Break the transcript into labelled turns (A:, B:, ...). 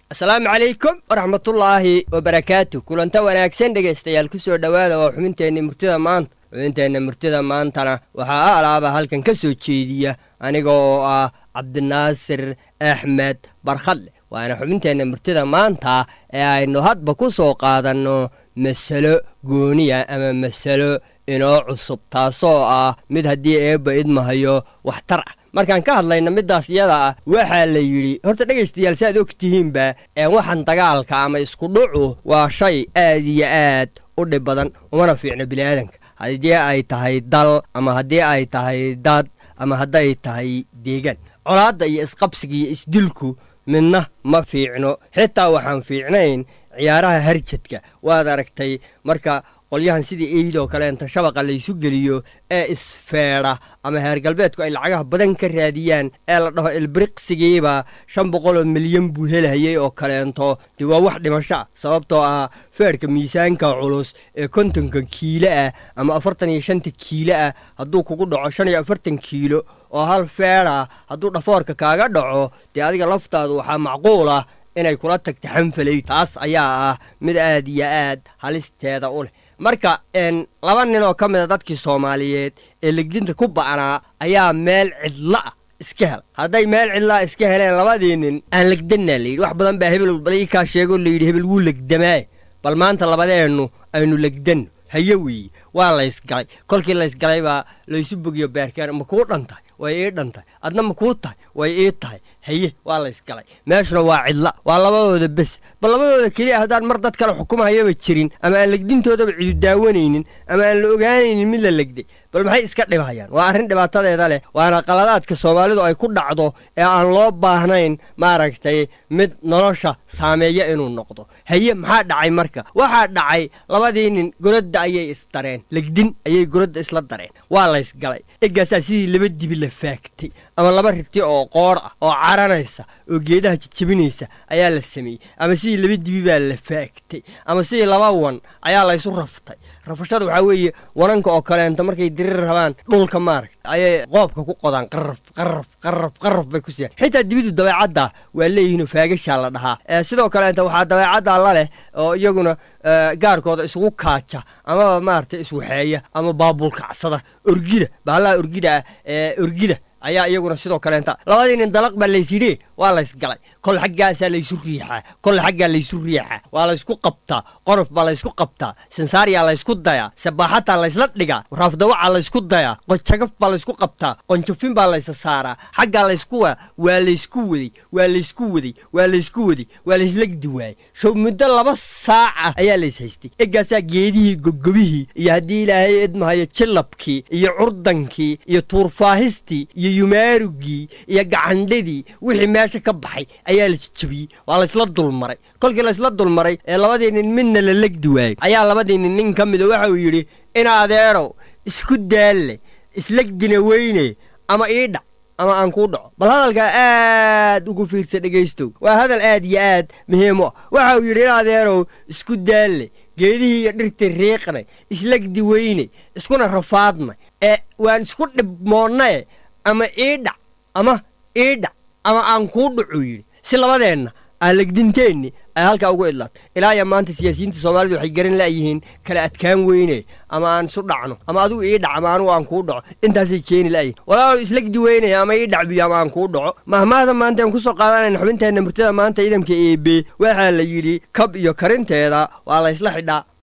A: asalaamu calaykum waraxmatullaahi wabarakaatu kulanta wanaagsan dhegaystayaal ku soo dhowaada waa xubinteenna murtida maanta xubinteenna murtida maantana waxaa a alaaba halkan ka soo jeediya aniga oo ah cabdinaasir axmed barkhadle waana xubinteenna murtida maanta ee aynu hadba ku soo qaadanno masalo gooniya ama masalo inoo cusub taasoo ah mid haddii eebba idmahayo waxtar ah markaan ka hadlayna middaas iyada ah waxaa la yidhi horta dhegaystayaal si aad og tihiinba ee waxan dagaalka ama isku dhucu waa shay aad iyo aad u dhib badan umana fiicno bini'aadanka haddii ay tahay dal ama haddii ay tahay dad ama hadday tahay deegaan colaadda iyo isqabsiga iyo isdilku midna ma fiicno xitaa waxaan fiicnayn ciyaaraha harjadka waad aragtay marka qolyahan sidii eydoo kaleenta shabaqa laysu geliyo ee isfeedha ama heer galbeedku ay lacagaha badan ka raadiyaan ee la dhaho ilbiriqsigiiba shan boqoloo milyan buu helhayay oo kaleento dee waa wax dhimasho ah sababtoo ah feedhka miisaanka culus ee kontonka kiilo ah ama afartan iyo shanta kiilo ah hadduu kugu dhaco shan iyo afartan kiilo oo hal feedha hadduu dhafoorka kaaga dhaco dee adiga laftaadu waxaa macquul ah inay kula tagta xanfalay taas ayaa ah mid aad iyo aad halisteeda u leh marka laba nin oo ka mida dadkii soomaaliyeed ee legdinta ku ba'naa ayaa meel cidla ah iska hela hadday meel cidlaa iska heleen labadii nin aan legdanaa layidhi wax badan baa hebel bal ii kaa sheegoo layidhi hebel wuu legdamaaye bal maanta labadeennu aynu legdanno haye weeye waa laysgalay kolkii laysgalay baa laysu bogiyo beerkeer ma kuu dhan tahay way ii dhan tahay adna ma kuu tahay way ii tahay haye waa laysgalay meeshuna waa cidla waa labadooda bes bal labadooda keliya haddaan mar dad kale xukumahayaba jirin ama aan legdintoodaba cidu daawanaynin ama aan la ogaanaynin mid la legday bal maxay iska dhibhayaan waa arrin dhibaatadeeda leh waana qaladaadka soomaalidu ay ku dhacdo ee aan loo baahnayn maaragtay mid nolosha saameeya inuu noqdo haye maxaa dhacay marka waxaa dhacay labadii nin goradda ayay isdareen legdin ayay goradda isla dareen waa laysgalay eggaasaa sidii laba dibi la faagtay ama laba riti oo qoor ah oo caranaysa oo geedaha jijabinaysa ayaa la sameeyey ama sidii laba dibi baa la faagtay ama sidii laba wan ayaa laysu raftay rafashada waxaa weeye wananka oo kaleento markay dirir rabaan dhulka maaragta ayay qoobka ku qodaan qaraf qaraf qaraf qaraf bay ku siiyaan xitaa dibidu dabeecadda waa leeyihiinoo faagashaa la dhahaa sidoo kaleenta waxaa dabeecadda la leh oo iyaguna gaarkooda isugu kaaja amaba maaragtay iswaxeeya ama baabulkacsada orgida bahallaha orgida ah ee orgida ayaa iyaguna sidoo kaleenta labadii nin dalaq baa laysyidhi waa laysgalay kol xaggaasaa laysu riixaa kol xaggaa laysu riixaa waa laysku qabtaa qonof baa laysku qabtaa sansaariyaa laysku dayaa sabaaxataa laysla dhigaa raafdawacaa laysku dayaa qonjagaf baa laysku qabtaa qonjafin baa laysa saaraa xaggaa laysku waa waa laysku waday waa laysku waday waa laysku waday waa layslegdi waayey show muddo laba saaca ayaa lays haystay eggaasaa geedihii gogobihii iyo haddii ilaahay idmahayo jilabkii iyo curdankii iyo tuurfaahistii iyo yumaarugii iyo gacandhadii wixii meesha ka baxay ayaa la jijabiyey waa laysla dulmaray kolkii laysla dulmaray ee labadii nin midna la legdi waayey ayaa labadii nin nin ka mida waxa uu yidhi in adeerow isku daalle islegdina weyne ama ii dhac ama aan kuu dhaco bal hadalkaa aad ugu fiirsa dhegaystow waa hadal aad iyo aad muhiim u ah waxa uu yidhi in adeerow isku daalle geedihii iyo dhirtii riiqnay islegdi weyne iskuna rafaadnay ee waan isku dhibmoonnae ama ii dhac ama ii dhac ama aan kuu dhacuu yidhi si labadeenna aan legdinteenni ay halkaa ugu idlaatay ilaa iyo maanta siyaasiyiinta soomaalidu waxay garan la'yihiin kala adkaan weyne ama aan isu dhacno ama adigu ii dhac ama anugu aan kuu dhaco intaasay keeni la'yihin walaalow islegdi weynaya ama ii dhac biyo ama aan kuu dhaco mahmaahda maanta aan ku soo qaadanayna xubinteenna murtada maanta idamka eebe waxaa la yidhi kab iyo karinteeda waa laysla xidhaa